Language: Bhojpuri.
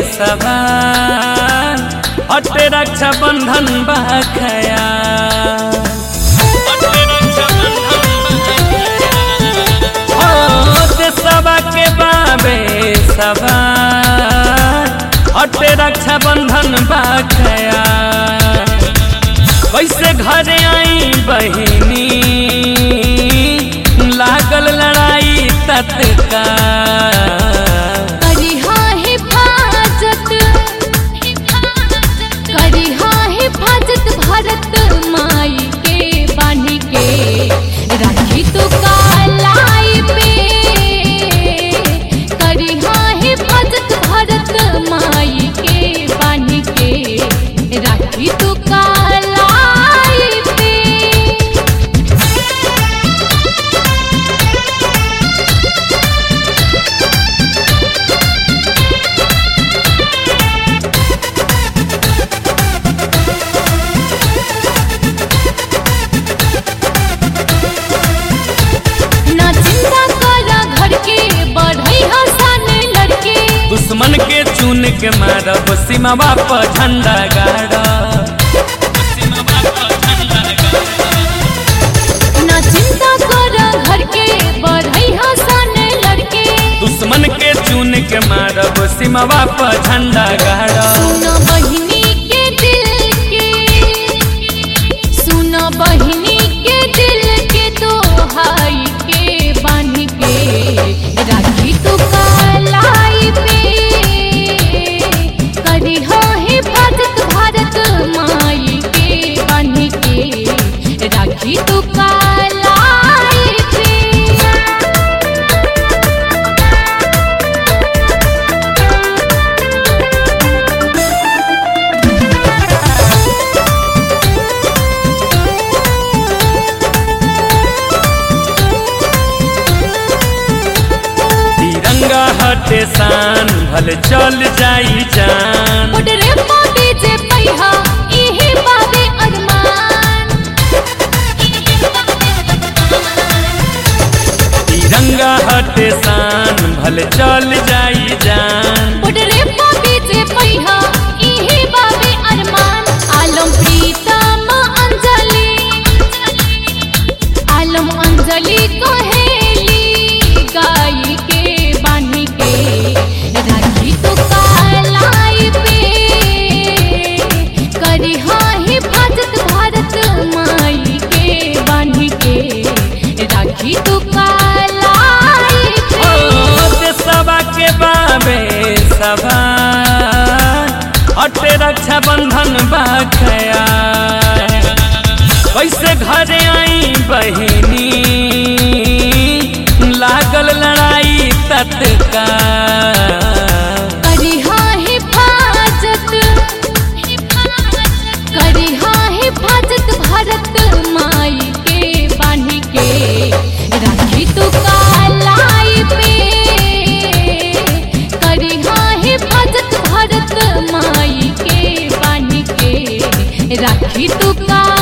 सवार हटे रक्षा बंधन बखया देशवा के बाबे सवार हटे रक्षा बंधन बखया कैसे घरे आई बहिनी लागल लड़ाई तत्काल करिहा हिफाजत करिहा हिफाजत भारत माई के बानी के राखी तू कालाई पे करिहा हिफाजत भारत माई के बानी के राखी तू कालाई पे ना चिंता करा घर के बढ़ई हसन लड़के दुश्मन के चुन के मारब सीमा पर झंडा गाड़ा ना चिंता करा घर के बढ़ई हसन लड़के दुश्मन के चुन के मारब सीमा पर झंडा गाड़ा सुनो बहिनी के दिल के सुनो बहिनी के दिल के तो हाई के बांध के राखी तू कालाई पे करी हो हिफाजत भारत माई के बांध के राखी तू कालाई पे तिरंगा हटे शान भले चल जाई जान उडरे मोदी जे पैहा इही बाबे अरमान तिरंगा हटे शान भले चल जाई जान उडरे मोदी जे पैहा इही बाबे अरमान आलम प्रीतम अंजलि आलम अंजलि कहेली गाई के बानी के राखी तो कालाई पे करी हाँ हिफाजत भारत माई के बानी के राखी तो कालाई ओ पे देशवा के बाबे सवार हटे रक्षा बंधन बखया कैसे घरे आई बहिनी लागल लड़ाई तत्काल करिहा हिफाजत करिहा हिफाजत भारत माई के बानी के राखी तू कालाई पे करिहा हिफाजत भारत माई के बानी के राखी तू कालाई